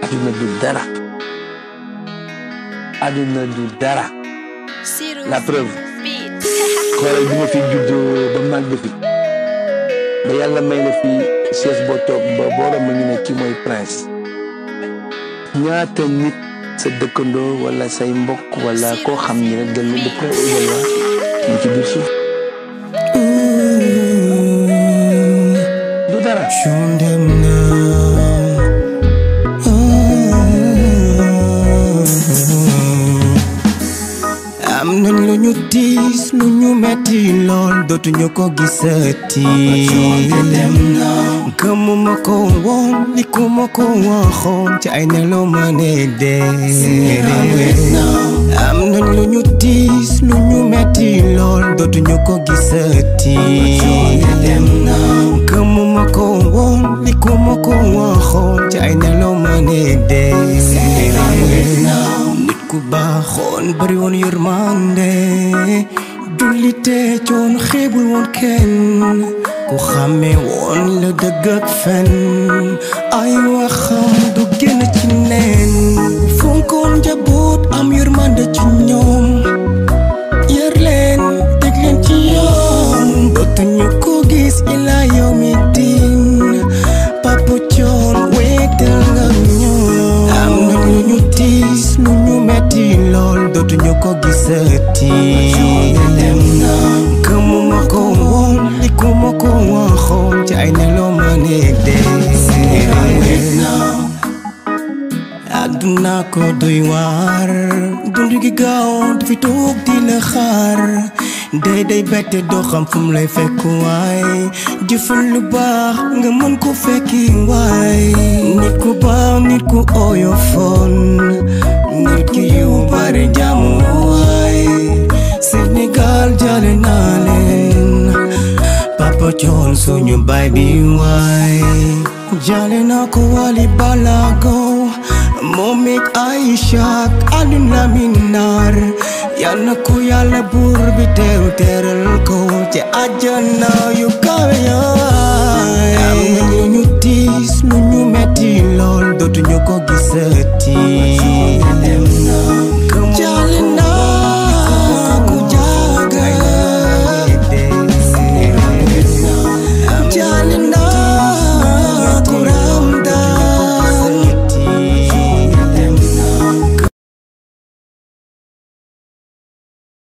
àdduna du dara àdduna du dara la preuve xoolal bi ma fi juddoo ba màgg fi ba yàlla may la fi chaise boo toog ba booram ma ñu ne kii mooy prince ñaata nit sa dëkkandoo wala say mbokk wala koo xam ni rek de de près ou de loin ñu ci biir suuf du dara Show them now. am nañ lu ñu tiis lu ñu metti lool dootuñu ko gisati gëmuma ko woon li ku ma ko waxoon ci ay nelaw ma ne dee am nañ lu ñu tiis lu ñu metti lool dootuñu ko gisati gëmuma ko woon li ku ma ko waxoon ci ay nelaw ma ne dee nit ku baaxoon bari woon yërmande jullite coon xeebul woon kenn ku xàmmee woon la dëgg ak fen ay waxam du génn ci neen fonkoon njaboot am yërmande ci ñoom yar leen teg leen ci yoon dootuñu ko gis ila yow mi din papa coon wéetal nga ñoom am na lu ñu tiis lu ñu metti lool dootuñu ko gisati gëmuma ko woon li ku ma ko waxoon ci ay nelaw ma ne dee àdduna ko doy waar dund gi gaaw du fi toog di la xaar day day bette doo xam fu mu lay fekk waay jëfal lu baax nga mën ko fekki waay nit ku baax nit ku oyofoon nit ki yu bari jàmm waay Sénégal jale naa leen Papa Thione suñu baay bi waay jale naa ko Wally Ballago moom it Aïcha ak àdduna mi naar yal na ko yàlla buur bi teeru teeral ko ci àjjana yu